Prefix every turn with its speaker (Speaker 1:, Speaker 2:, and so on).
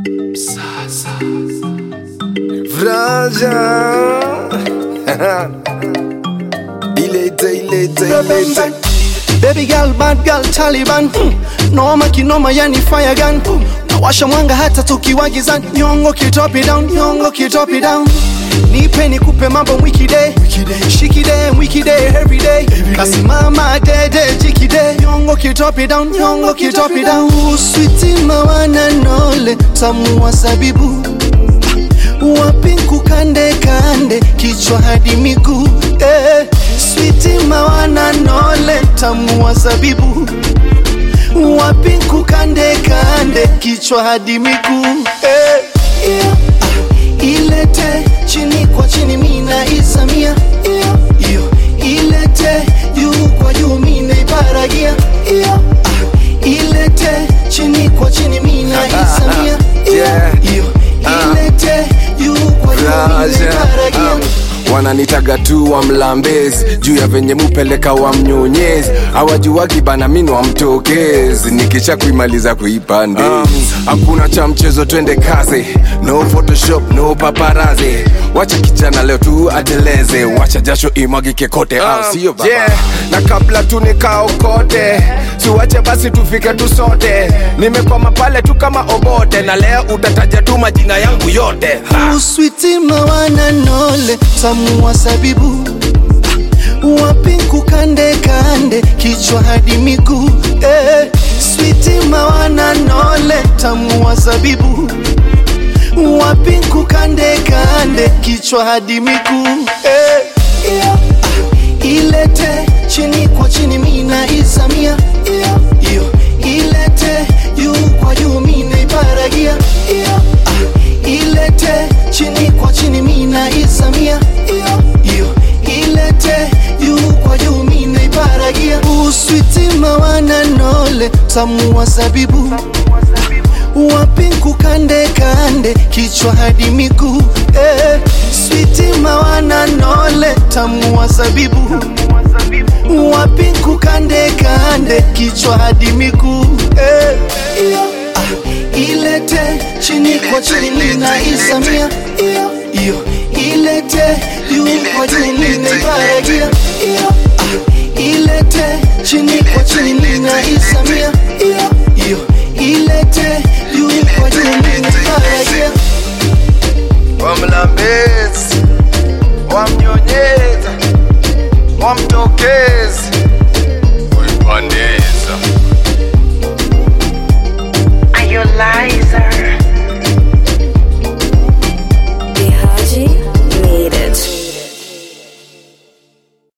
Speaker 1: Vraja Ilete, ilete, ilete
Speaker 2: Baby girl, bad girl, Taliban hmm. Noma kinoma yani fire gun hmm. Nawasha mwanga hata tukiwa gizani Nyongo kitop it down, nyongo kitop it down Nipe nikupe mambo mwikide Shikide, mwikide, everyday Kasimama dede, jikide Nyongo kitop it down, nyongo kitop it down Sweetie mawana nole, tamu wa sabibu Wapinku kande kande, kichwa hadi miguu eh. Switi mawana nole, tamu wa zabibu Wapinku kande kande, kichwa hadi miguu eh. yeah. ah. Ilete chini kwa chini, mina isamia yeah. Iyo. Ilete juu kwa juu, mina iparagia yeah. ah. Ilete chini kwa chini, mina isamia yeah. Iyo. Ilete juu kwa juu, mina
Speaker 1: Vraja
Speaker 2: iparagia
Speaker 1: um, wananitaga tu wa mlambezi juu ya venye mupeleka wa mnyonyezi awajuwagi bana mini wa mtokezi nikisha kuimaliza kuipande hakuna cha mchezo twende kazi no photoshop no paparazi wacha kijana leo tu ateleze wacha jasho imwagike kote au sio baba
Speaker 3: yeah. na kabla tu nikaokote siwache basi tufike tu sote nimekwama pale tu kama obote na leo utataja tu majina yangu yote ha.
Speaker 2: uswiti mawana nole tamu wa sabibu wapinku kande kande kichwa hadi miguu eh. switi mawana nole tamu wa zabibu wapinku kande kande kichwa hadi miguu eh. yeah. ah. ilete chini kwa chini mina isamia yeah. iyo ilete juu kwa juu mina iparagia yeah. ah. ilete chini kwa chini mina isamia yeah. iyo ilete juu kwa juu mina iparagia uswiti mawana nole tamu wa zabibu wapinku kande kande kichwa hadi miguu eh. switi mawana nole tamu wa zabibu wapinku kande kande kichwa hadi miguu eh. yeah. ah. ilete chini kwa chini mina isamia iyo iyo ilete juu kwa juu mina iparagia iyo ah. ilete chini kwa chini mina isamia iyo